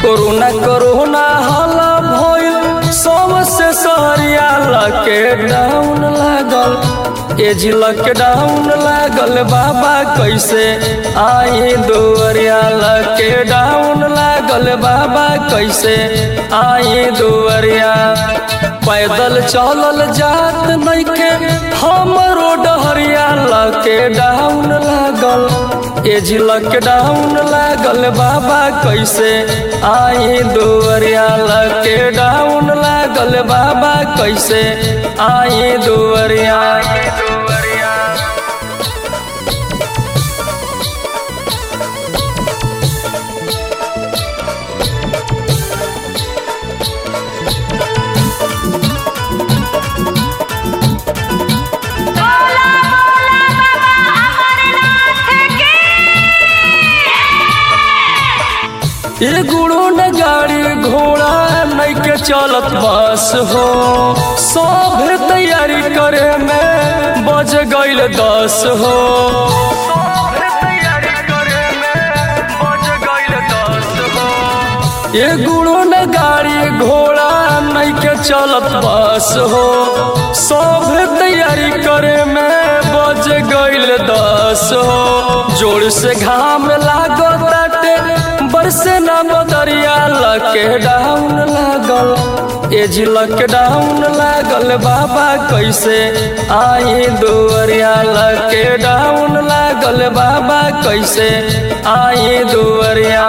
corona corona हाला भइल सबसे सहरिया लॉकडाउन लागल एज लॉकडाउन लागल बाबा कैसे आई दुआरिया लॉकडाउन लागल बाबा कैसे आई दुआरिया पैदल चलल जात नइखे हमरो डहरिया लॉकडाउन लागल एज लॉकडाउन लागल बाबा कैसे आई दुआरिया लॉकडाउन लागल बाबा कैसे आई दुआरिया बोला बोला बाबा अमरनाथ की ये गुड़ो न गाड़ी घोड़ा नइके चलत बस हो सब तैयारी करे में बज गईल दस हो ये गुड़ो न गाड़ी घोड़ा नइके चलत बस हो सब तैयारी करे में बज गईल दस हो जोर से घाम लागो ताटे बरसे न बदरिया लॉकडाउन लागल एज लॉकडाउन लागल बाबा कैसे आई दुआरिया लॉकडाउन लागल बाबा कैसे आई दुआरिया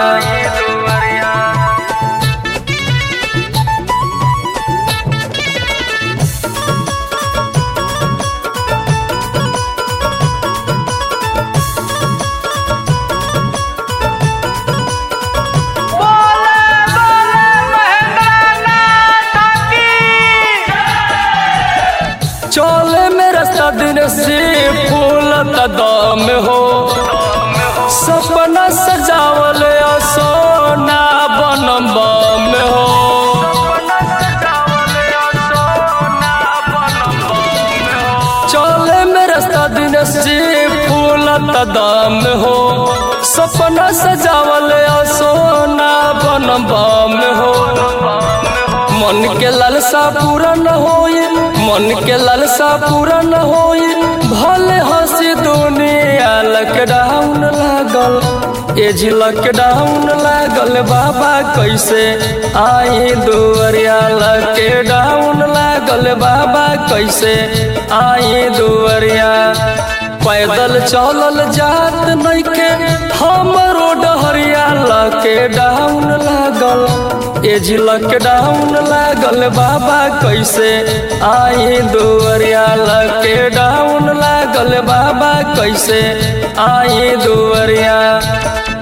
बोला बोला महेंद्रनाथ की चले में रास्ता दिन से फूल दम हो सपना सजावल सोना बनम बम हो चले में रास्ता दिन से फूल दम हो सपना सजावल सोना बनम बम हो मन के लालसा पूरा न होई मन के लालसा पूरा न होई भले हंसी दुनिया लॉकडाउन लागल एज लॉकडाउन लागल बाबा कैसे आई दुआरिया लॉकडाउन लागल बाबा कैसे आई दुआरिया पैदल चलल जात नइखे हमरो डहरिया लॉकडाउन लागल एज लॉकडाउन लागल बाबा कैसे आई दुआरिया लॉकडाउन लागल बाबा कैसे आई दुआरिया